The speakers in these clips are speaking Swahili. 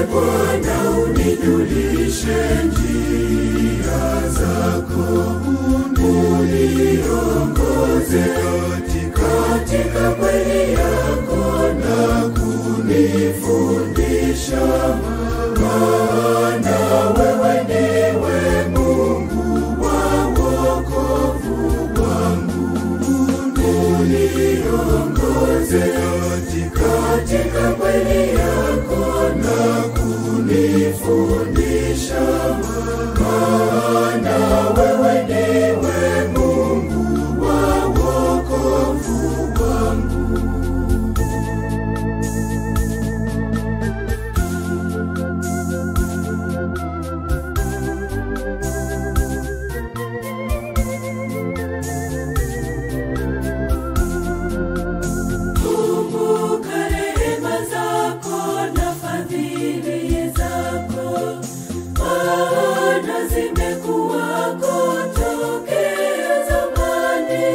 Bwana unijulishe njia zako, uniongoze katika kweli yako na kunifundisha, maana wewe ndiwe Mungu wa wokovu wangu. Uniongoze katika kweli yako na kunifundisha, maana wewe ndiwe Mungu wa wokovu wangu. Kumbuka rehema zako na fadhili zako, maana zimekuwako tokea zamani.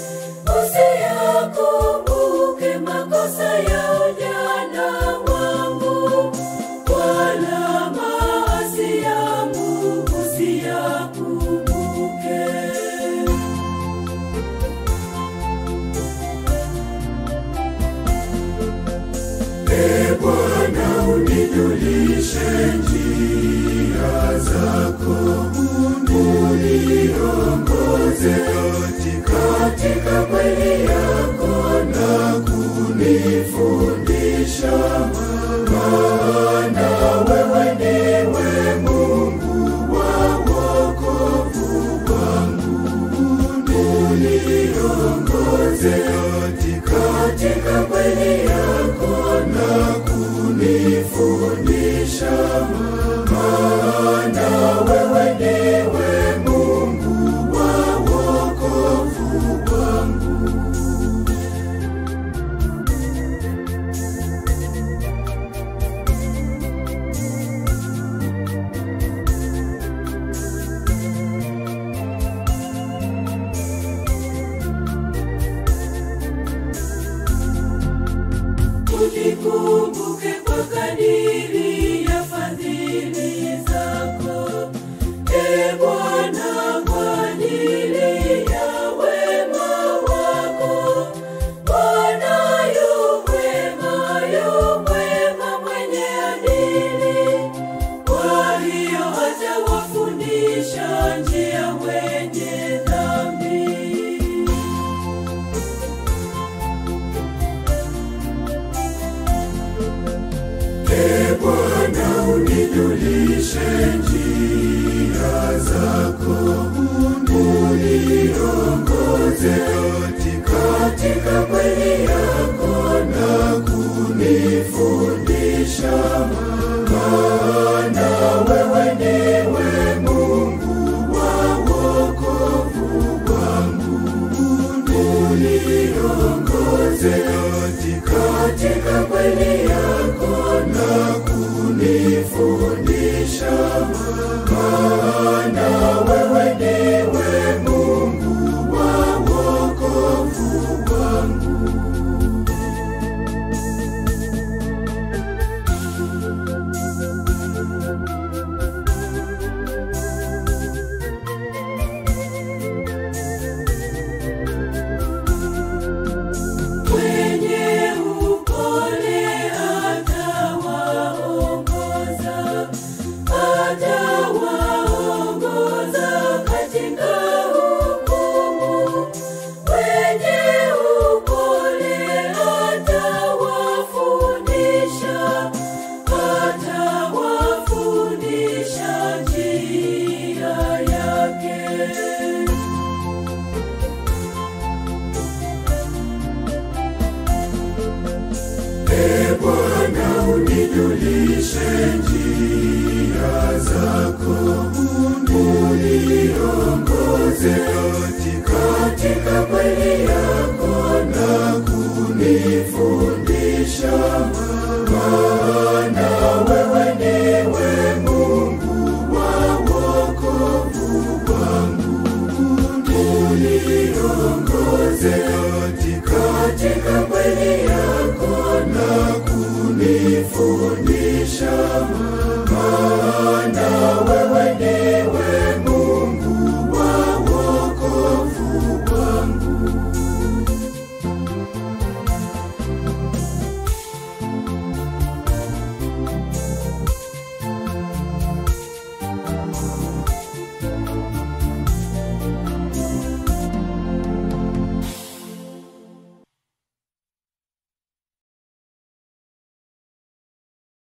Usiyakumbuke makosa ya ujana wangu, wala maasi yangu usiyakumbuke. E Bwana, unijulishe njia zako, uniongoze katika kweli yako na kunifundisha, maana wewe ndiwe Mungu wa wokovu wangu. Uniongoze katika kweli yako na kunifundisha, maana wewe ndiwe Mungu wa wokovu wangu. Unikumbuke kwa kadiri ya fadhili zako, e Bwana, kwa ajili ya wema wako. Bwana yu mwema, yu mwema, mwenye adili, kwa hiyo atawafundisha njia wenye dhambi. E Bwana, unijulishe njia zako, uniongoze katika kweli yako na kunifundisha, maana wewe ndiwe Mungu wa wokovu wangu. Uniongoze katika kweli yako na kunifundisha, maana wewe ndiwe Mungu wa wokovu wangu. Mwenye upole atawaongoza, atawaongoza katika hukumu. Mwenye upole atawafundisha, atawafundisha njia yake. E Bwana, unijulishe